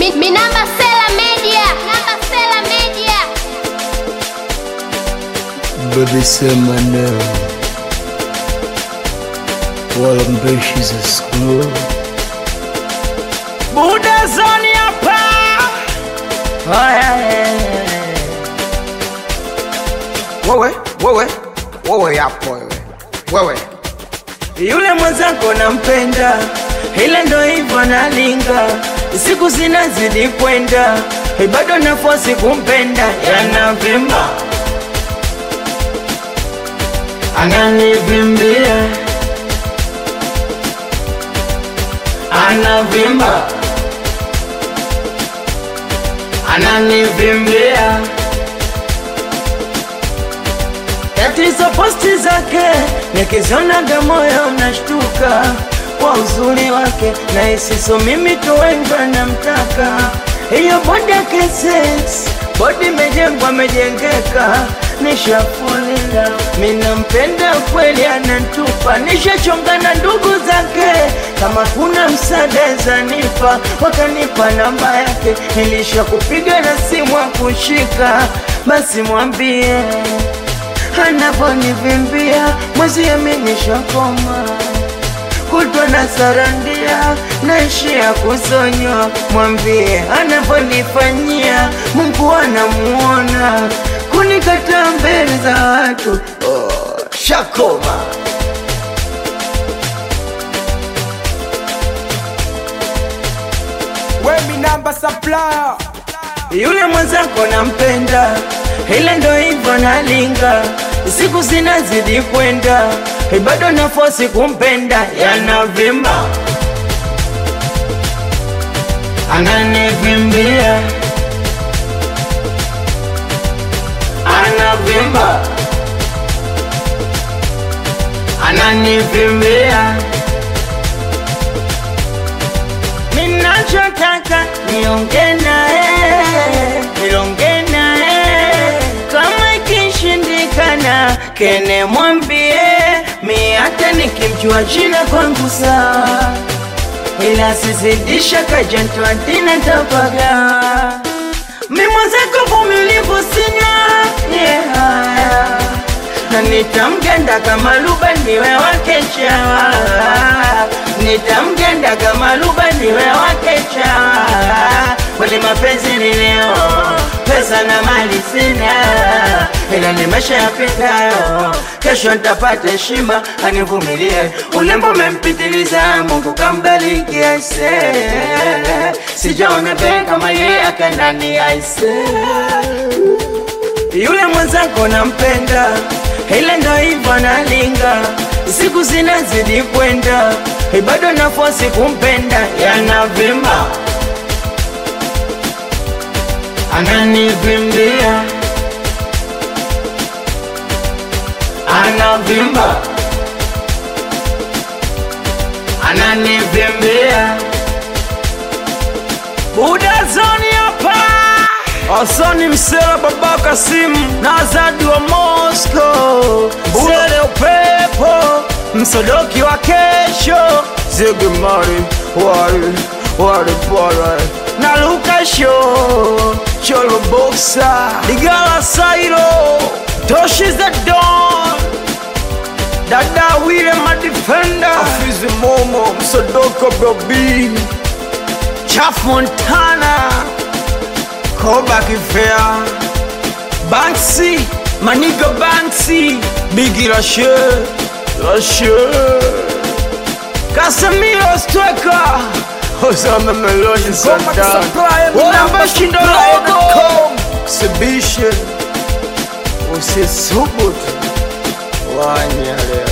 Mi, mi namba Sela Media. Namba Sela Media. Baby sema leo wala mbeshi za skulu Buda zoni hapa. wewe wewe wewe yapo wewe wewe Yule mwenzako nampenda, ila ndo hivyo nalinga, siku zinazidi kwenda, bado nafosi kumpenda, yanavimba ananivimbia, anavimba ananivimbia Tatizo posti zake nikizionaga moyo unashtuka kwa uzuri wake, na isiso mimi tu wengi wanamtaka. Hiyo bodi yake sex, bodi imejengwa amejengeka, nishafulia minampenda kweli, anantupa nishachonga na ndugu zake, kama kuna msaada zanipa, wakanipa namba yake, nilisha kupiga na simu akushika, basi mwambie anavonivimbia mwezi amenishakoma kutwa na sarandia naishia kusonywa mwambie anavonifanyia mungu anamuona kunikataa mbele za watu oh, shakoma we mi namba supplier yule mwenzako nampenda, ila ndo hivyo nalinga, siku zinazidi kwenda, bado nafosi kumpenda, yanavimba ananivimbia, anavimba ananivimbia Ninachotaka niongee naye, nilonge naye, kama ikishindikana kene mwambie mi hata nikimjua jina kwangu sawa, ila sizidisha kajantwatina tapaga mi mwenzako vumilivu sina yeah. na nitamgenda kama luba niwe wake chawa nitamgenda kama luba niwe wake chawa kweli mapenzi ni leo pesa na mali sina ila ni maisha yapitayo kesho nitapata heshima anivumilie ulembo umempitiliza mungu kambariki aise sijaona be kama yeye akandani aise yule mwenzako nampenda, ila ndo hivyo nalinga, siku zinazidi kwenda, bado nafosi kumpenda, yanavimba ananivimbia, anavimba ananivimbia Buda zoni hapa Asani Msela Baba Kasimu na Azadi wa Moscow Msele upepo Msodoki wa kesho Ziggy Mari Wari Wari Pora na Luka Show Cholo Boxa Ligala Sairo Toshi the Don Dada Wile Madefender Afizi Momo Msodoko Bobi Chaf Montana Koba Kifea Banksy Maniga Banksy Biggie Rashe Rashe Casemiro Stweka Osama Meloni Sandan Wamba Shindo Logo Exhibition Usisubutu Wanyale